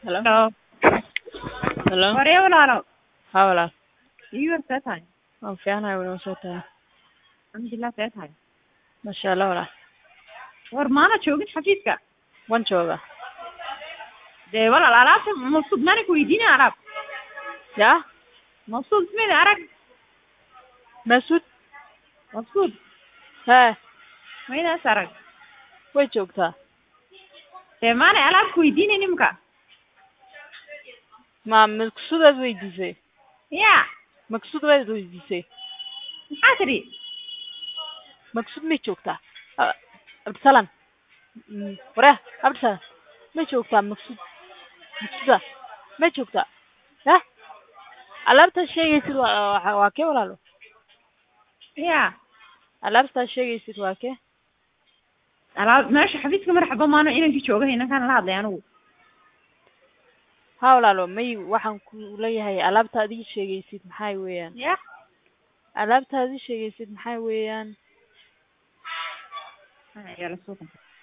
Hello? Hello. Hello? Waree walaalow. Haa walaal. Ii war see tahay? Waan fiicanahay walaal soo tahay. Alxamdulilah see tahay? Masha Allah walaal. War maana joogin xafiiska. Waan joogaa. Dee walaal alaabta mabsuud maana ku weydiinaya alaab. Yaa? Mabsuud ismail arag. Masuud? Mabsuud. Hee, Maydaas arag. way joogtaa. Dee maana alaab ku weydiinay nimka. Ma maqsuudaad weydiisay? Ya. Maqsuud waad weydiisay? Maxaa tidhi? Maqsuud may joogtaa? Ah, Abdisalaan. Mm, Waree, Abdisalaan. May joogtaa maqsuud? Maqsuuda? May joogtaa? Yah? Alaabtaad sheegaysid waa waa- waa kee walaalo? Ya. Alaabtaad sheegaysid waa kee? Alaab meesha xafiiska marxaba maano inankii jooga inankaan la hadlay anigu. Haa walaalo, may waxaan ku leeyahay alaabta aad ii sheegaysid maxay weeyaan? Ya. Alaabta aad ii sheegaysid maxay weeyaan? Yala suuqa.